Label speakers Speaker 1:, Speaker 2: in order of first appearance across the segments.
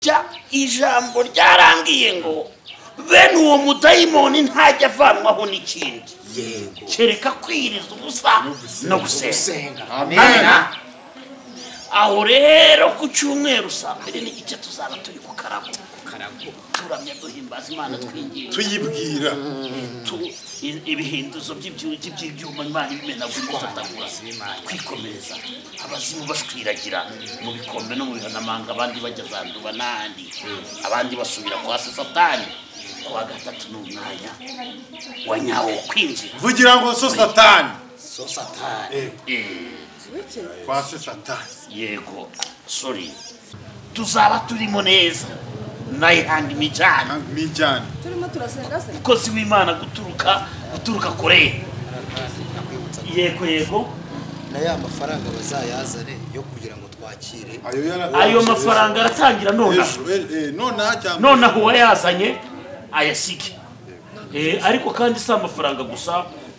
Speaker 1: burya ijambo ryarambwiye ngo bene uwo mudayimoni ntajya avanwaho n'ikindi
Speaker 2: yego
Speaker 1: kereka kwiriza ubusa no gusenga
Speaker 2: amen
Speaker 1: aho rero ku cyumweru saa mbiri n'igice tuzaba turi ku karago turamya duhimbaza imana twinginga
Speaker 2: tuyibwira
Speaker 1: tu- i- ibihinduzo by'ibyu- by'ibyuma imana ibimenagura ifatagura kwikomereza abazimu batwiragira mu bikombe no mu bihanamanga abandi bajya zanduba n'ahandi abandi basubira kwa satani ku wa gatatu ni umwanya wa nyawo wo kwinjira
Speaker 3: vugira ngo so satani
Speaker 2: so satani
Speaker 3: Eh, kwa se satani
Speaker 1: yego sori tuzaba turimo neza nayihanga imijyana
Speaker 3: Hang me jani
Speaker 4: turimo turasenga se
Speaker 1: umukozi w'imana guturuka guturuka kure
Speaker 2: nakwibutsa
Speaker 1: yego yego
Speaker 2: na ya mafaranga bazayazane yo kugira ngo twakire
Speaker 3: ayo yara
Speaker 1: ayo mafaranga aratangira nonaha
Speaker 3: Ejo, eh, eh, nonaha cyangwa
Speaker 1: nonaha uwayazanye ayasige Eh, ariko kandi si amafaranga gusa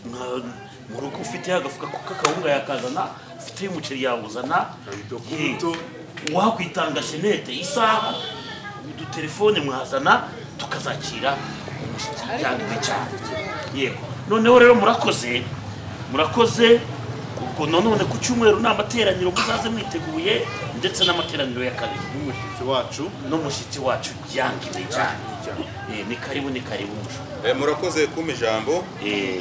Speaker 1: nka- mu rugo ufiteho agafuka k'akawunga yakazana ufiteho umuceri yawuzana
Speaker 3: Ibidokumento.
Speaker 1: Eh, uwakwitanga shenete isaha udutelefone mwazana tukazakira umushyikirano cyane yego noneho rero murakoze murakoze ubwo nanone ku cyumweru ni amateraniro muzaze mwiteguye ndetse n'amateraniro ya kabiri
Speaker 3: n'umushyitsi wacu
Speaker 1: n'umushyitsi wacu yanga imijyane Eh, ni karibu ni karibu mushumba
Speaker 5: Eh, murakoze kumpa ijambo
Speaker 1: Eh,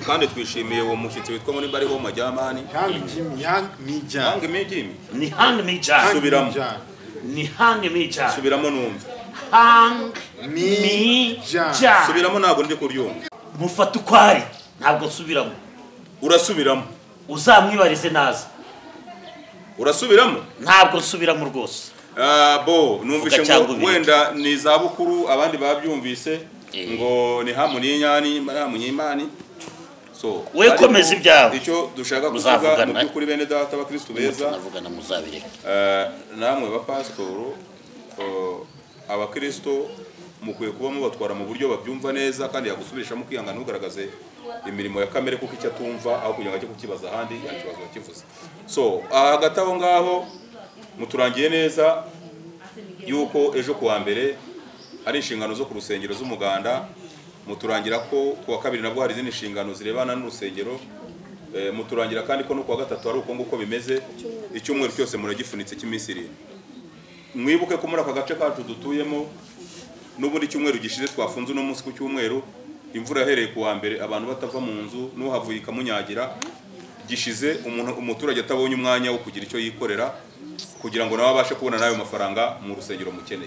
Speaker 5: kandi twishimiye uwo mushyitsi witwa muri bariho majyamani
Speaker 3: hang jimi hang me jani
Speaker 5: yanga imijimi
Speaker 1: ni hang mijyane
Speaker 5: Hang- Subiramo.
Speaker 1: ni hang mijyane
Speaker 5: subiramo numve
Speaker 1: hang
Speaker 3: Mi- Jan.
Speaker 1: mijyane
Speaker 5: subiramo ntabwo ndi kuryumva
Speaker 1: mufata uko ari ntabwo nsubiramo
Speaker 5: urasubiramo
Speaker 1: uzamwibarize naza
Speaker 5: urasubiramo
Speaker 1: ntabwo nsubiramo rwose
Speaker 5: Ah, bo numvise
Speaker 1: Vuga cyangwa
Speaker 5: ngo
Speaker 1: ubireke.
Speaker 5: wenda ni izabukuru abandi babyumvise
Speaker 1: Eh.
Speaker 5: ngo ni hamu n'inyani hamu n'imani so
Speaker 1: We
Speaker 5: ariko
Speaker 1: komeza ibyawe.
Speaker 5: icyo dushaka kuvuga
Speaker 1: Muzavugana.
Speaker 5: mu by'ukuri bene data abakristu beza
Speaker 1: navugana muzabireka
Speaker 5: Eh, namwe bapasitoro eh, abakristo mukwiye kuba mubatwara mu buryo babyumva neza kandi yagusubirishamo ukihangana ntugaragaze imirimo ya kamere kuko icyo atumva aho kugira ngo ajye kukibaza ahandi yakibazo bakivuze so aha hagati aho ngaho muturangiye neza yuko ejo kuwa mbere hari inshingano zo ku rusengero z'umuganda muturangira ko kuwa kabiri nabwo hari izindi nshingano zirebana n'urusengero Eh, muturangira kandi ko no kuwa gatatu hari uko nguko bimeze icyumweru cyose muragifunitse cy'iminsi irindwi mwibuke ko muri aka gace kacu dutuyemo n'ubundi icyumweru gishize twafunze uno munsi ku cyumweru imvura yahereye ku wa mbere abantu batava mu nzu n'uhavuye ikamunyagira gishize umuntu umuturage atabonye umwanya wo kugira icyo yikorera kugira ngo nawe abashe kubona n'ayo mafaranga mu rusengero mukeneye